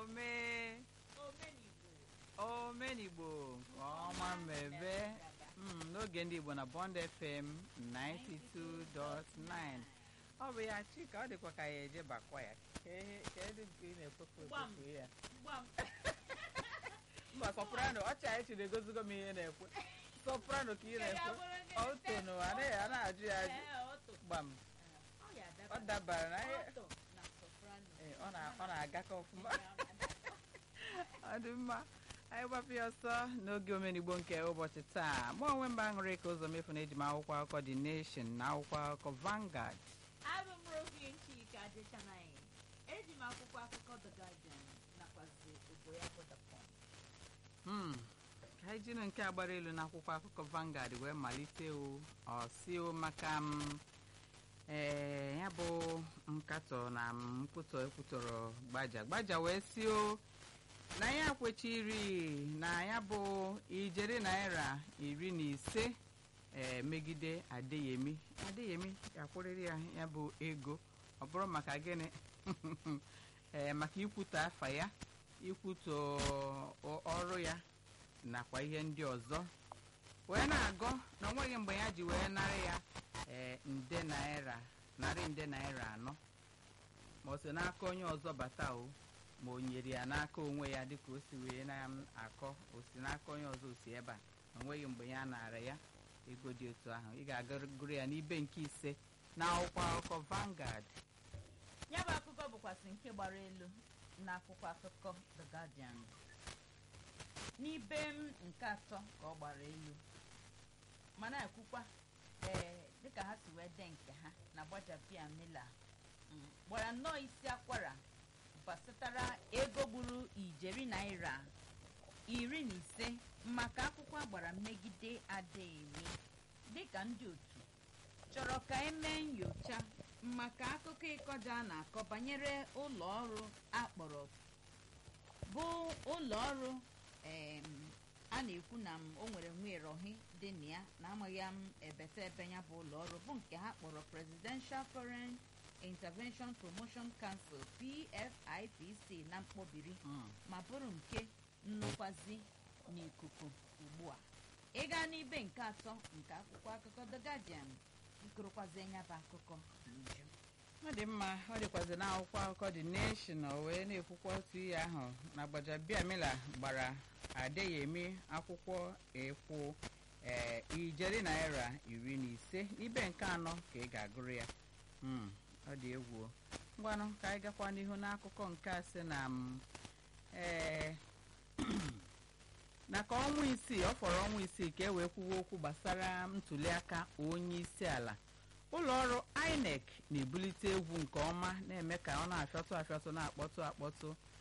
ome omenigbo omenigbo nke ọma mmebe Mm, n'oge ndị igbo na bond fm 92.9 ọ bụ ya chika ọ dịkwa ka ya eje bakwa ya Ke- kedu nke ị na-ekwefu Gbam. ekwefu ya gbam mba soprano ọcha anyị chiri egozigo m ihe na-ekwe soprano ka ị na-ekwe ọ tono anaghị a na-ajụ ya ajụ Ee, ọtụ. gbam Ọ ya ọ adaba. dabara na ihe Ọtụ na soprano. Ee, ọ na- ọ na-agakọ ọfụma Ya adaba. ọ dị mma anyị gbapụ ya ọsọ n'oge omenigbo nke ụbọchị taa mụ onwe mba aṅụrị ka ụzọ mefu na eji m akwụkwọ akụkọ The Nation na akwụkwọ akụkọ Vanguard Abụ m Rosie Nchika Adechanaghị. Eji m akwụkwọ akụkọ The Guardian nakwazi Oboyakpo The Punch. Hmm, ka anyị jiri nke a gbara elu n'akwụkwọ akụkọ Vanguard wee malite o ọsio maka m ee ya bụ nkatọ na nkwutọ ekwutọrọ gbaja gbaja wee si o na ya kwechiri na ya bụ ijeri naira iri na ise ee megide adeyemi adeyemi ga-akwụrịrị ya ya bụ ego ọ bụrụ maka gịnị ee maka ikwutọ afa ya ikwutọ ọ- ọrụ ya nakwa ihe ndị ọzọ wee na-agọ na onweghị mgbe ya ji wee narị ya ee nde naira narị nde naira anọ ma o si n'aka onye ọzọ bata o ma o nyere ya n'aka onwe ya dịka o si wee na-akọ o si n'aka onye ọzọ o si ebe a onweghị mgbe ya nara ya ego dị otu ahụ ị ga-agụrụ ya n'ibe nke ise na akwụkwọ akụkọ Vanguard Ya bụ akụkọ bụkwasị nke gbara elu n'akwụkwọ akụkọ The Guardian. N'ibe m nke atọ ka ọ gbara elu ma na-ekwukwa ee dịka ha si wee dee nke ha na gbajapia mila mm, gbara nnọọ isi akwara gbasatara ego gburu ijeri naira iri na ise maka akwụkwọ agbara mmegide Adeyemi dịka ndị otu chọrọ ka emee nyocha maka akụkọ ịkọja a na-akọ banyere ụlọ ọrụ akpọrọ bụ ụlọ ọrụ em, a na-ekwu na m o nwere nwerohi dị na ya na amaghị m ebete ebe ya bụ ụlọ ọrụ bụ nke ha kpọrọ Presidential Foreign Intervention Promotion Council PFIPC na mkpọbiri Mm. ma bụrụ nke nnukwazi n'ikuku ugbu a ịga n'ibe nke atọ nke akwụkwọ akụkọ The Guardian ịgụrụkwazi ya bụ akụkọ n'uju ọ dị mma ọ dịkwazi n'akwụkwọ akụkọ The Nation o wee na-ekwukwa otu ihe ahụ na Gbajabiamila gbara Adeyemi akwụkwọ ekwu ee ijeri naira iri na ise n'ibe nke anọ ka ị ga-agụrụ ya Mm, ọ dị egwu o. ngwanụ ka anyị gakwa n'ihu n'akụkọ nke a sị na m ee na ka ọnwa isii ọ fọrọ ọnwa isii ka e wee kwuwa okwu gbasara ntuliaka onye isi ala ụlọ ọrụ INEC na-ebulite egwu nke ọma na-eme ka ọ na-afịọtụ afịọtụ na-akpọtụ akpọtụ